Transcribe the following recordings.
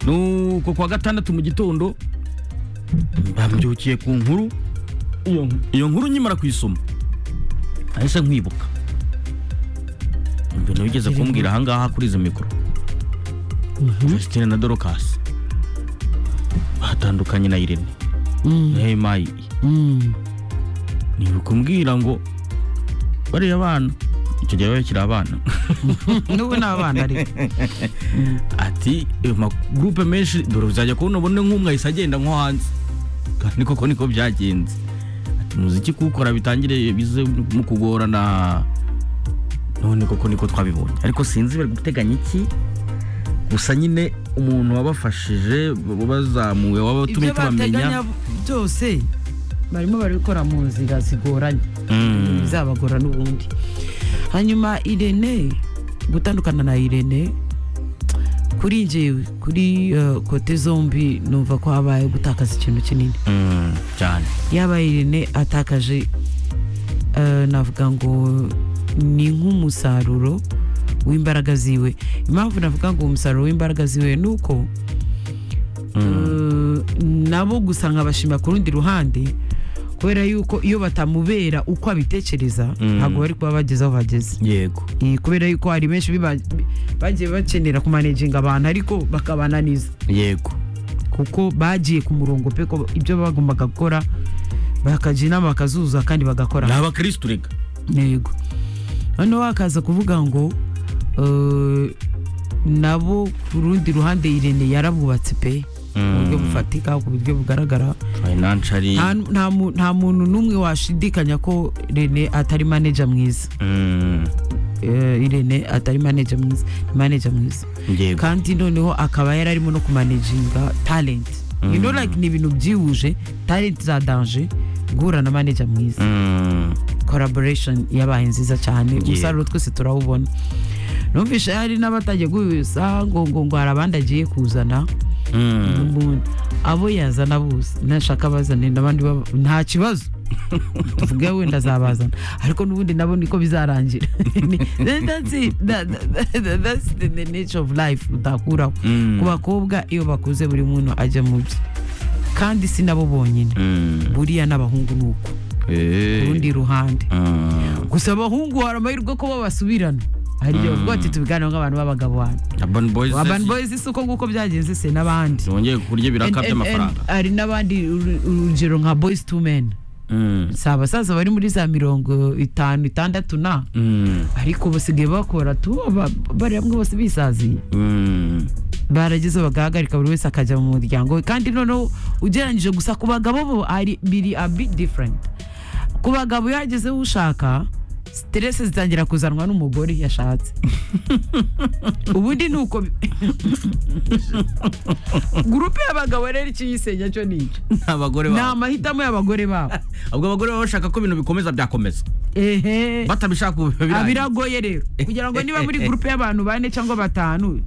nuko kuwa gatandatu mu gitondo bambyukiye ku nkuru iyo- iyo nkuru nkimara kuyisoma nahise nkwibuka mbona wigeze kumbwira ahangaha kuri izi mikoro Christine na Dorcas batandukanye na Irene na Hemayi ntibikumbwira ngo bariya bana icyo gihe baba bakiri abana n'ubu ni abana ariko ati amagurupe menshi dore uzajya kubona ubone nk'umwe ahise agenda nko hanze kandi koko niko byagenze ati umuziki kuwukora bitangire bize mu kugorana none koko niko twabibonye ariko sinzi bari guteganya iki gusa nyine umuntu wabafashije bo bazamuwe wabatumye ibyo bateganya tubamenya byose barimo barabikora mu nzira zigoranye Mm. bizabagora n'ubundi hanyuma irene gutandukana na irene kuri njyewe kuri eh, kote zombi numva ko habaye gutakaza ikintu kinini Mm, cyane yaba irene atakaje eh, navuga ngo ni nk'umusaruro w'imbaraga ziwe impamvu navuga ngo umusaruro w'imbaraga ziwe ni uko eh, nabo gusa nkabashima ku rundi ruhande kubera yuko iyo batamubera uko abitekereza ntabwo bari kuba bageze aho bageze yego Eh, kubera yuko hari benshi biba- bi- bagiye bakenera kumanejinga abantu ariko bakabananiza yego kuko bagiye ku murongo pe ko ibyo bagombaga gukora bakajya inama bakazuzuza kandi bagakora ni abakirisitu rega yego noneho hakaza kuvuga ngo eh, nabo ku rundi ruhande irene yarabubatse pe mu buryo bufatika ku buryo bugaragara fayinanshari nta nta mu- nta muntu n'umwe washidikanya ko rene atari maneja mwiza Mm, Eh, irene atari maneja mwiza ni maneja mwiza yego kandi noneho akaba yari arimo no kumanejinga talenti you know like ni ibintu byihuje talenti za danger guhura na manager mwiza Mm, collaboration yabaye nziza cyane Yego. umusaruro twese turawubona numvise hari n'abatajya gusa ngo ngo ngo hari abandi agiye kuzana mm. n'ubundi abo yazana bose nashaka abazanire n'abandi baba- nta kibazo tuvuge wenda azabazana ariko n'ubundi nabo niko bizarangira That's it. That- that- that's the the nature of life utakuraho Mm. ku bakobwa iyo bakuze buri muntu ajya mu bye kandi si nabo bonyine Mm. buriya n'abahungu ni uko Eh. urundi ruhande Mm. gusa abahungu hari amahirwe ko babasubirana hari igihe bavuga bati tubiganiraho nk'abantu b'abagabo hano Urban Boys abantu se- boyz si uko nguko byagenze se n'abandi zongeye kurya ibiraka And- and- by'amafaranga and hari n'abandi uru- urugero nka boys to men Mm. si abasaza bari muri za mirongo itanu itandatu na Mm. ariko basigaye bakora tu aba- bari hamwe bose bisaziye Mm. barageze bagahagarika buri wese akajya mu muryango we kandi noneho ugereranyije gusa ku bagabo bo ari biri a bit different ku bagabo iyo hagezeho ushaka siteresi zitangira kuzanwa n'umugore yashatse ubundi ni uko gurupe y'abagabo rero icyo yisenya cyo ni icyo abagore ni babo amahitamo y'abagore babo ubwo abagore baba bashaka ko ibintu bikomeza byakomeza ehe batabishaka ubu biba birangiye. Ah, biragoye rero kugira ngo niba muri gurupe y'abantu bane cyangwa batanu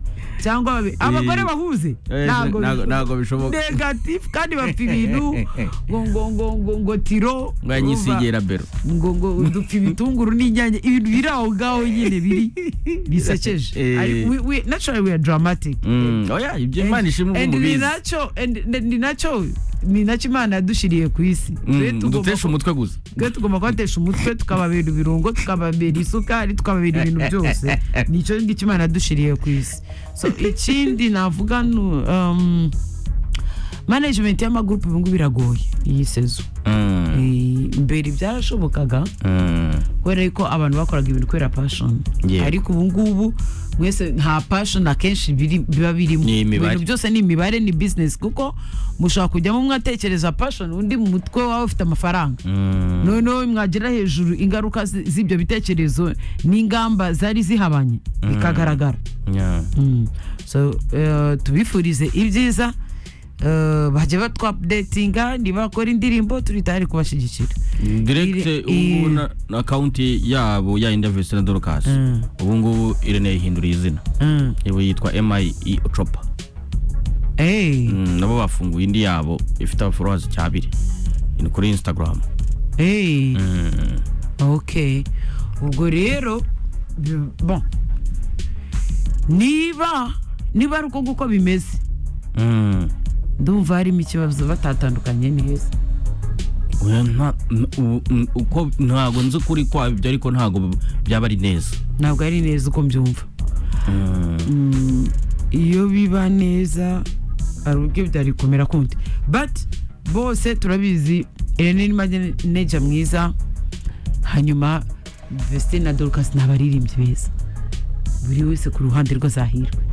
cyangwa babe- abagore bahuze Eh, ntago ntago- ntago bishoboka. negatifu kandi bafite ibintu ngo ngo ngo ngo ngo tiro ngo yanyisigera bero urumva, ngo ngo dupfa ibitunguru n'inyanya ibintu biri aho ngaho nyine biri bisekeje Eh. Ari- we- we- naturally we are dramatic Mm. oya ibyo imana ishimwe And ubu ni mubizi nacyo and- ni nacyo ni nacyo imana yadushiriye ku isi Twe Mm, tugomba duteshe ku- umutwe gusa twe tugomba kubatesha umutwe tukababera ibirungo tukababera isukari tukababera ibintu byose nicyo ngicyo imana yadushiriye ku isi so ikindi navuga ni um, management y'amagurupe ubu ngubu iragoye iyi sezo Mm. Eh, mbere byarashobokaga Mm. kubera yuko abantu bakoraga ibintu kubera passion Yego. ariko ubu ngubu mwese nta passion akenshi biri- biba birimo Ni imibare. ibintu byose ni imibare ni business kuko mushobora kujyamo mwatekereza passion undi mu mutwe wawe ufite amafaranga Mm. noneho mwagera hejuru ingaruka zi- z'ibyo bitekerezo n'ingamba zari zihabanye bikagaragara Yeah. Mm. so eh, tubifurize ibyiza eh, bajya batwa updatinga nibakora indirimbo turi tayari kubashyigikira direct Iri- ubu i- na akawunti yabo ya indavisi na dorcas Mm. ubu ngubu irene yihinduriye izina Mm. ubu yitwa mi chopa Hey, Mm, nabo bafunguye indi yabo ifite abaforowazi cyabiri ni kuri instagram hey. ok ubwo rero bi- bon niba niba ari uko nguko bimeze Mm. ndumva harimo ikibazo batatandukanye neza Oya, nta- n- u- n- uko ntabwo nzi ukuri kwabyo ariko ntabwo byaba ari neza ntabwo ari neza uko mbyumva Mm, iyo biba neza hari uburyo byari kumera kundi but bose turabizi Irene ni maneja mwiza hanyuma Vestine na Dorcas ni abaririmbyi beza buri wese ku ruhande rwe azahirwe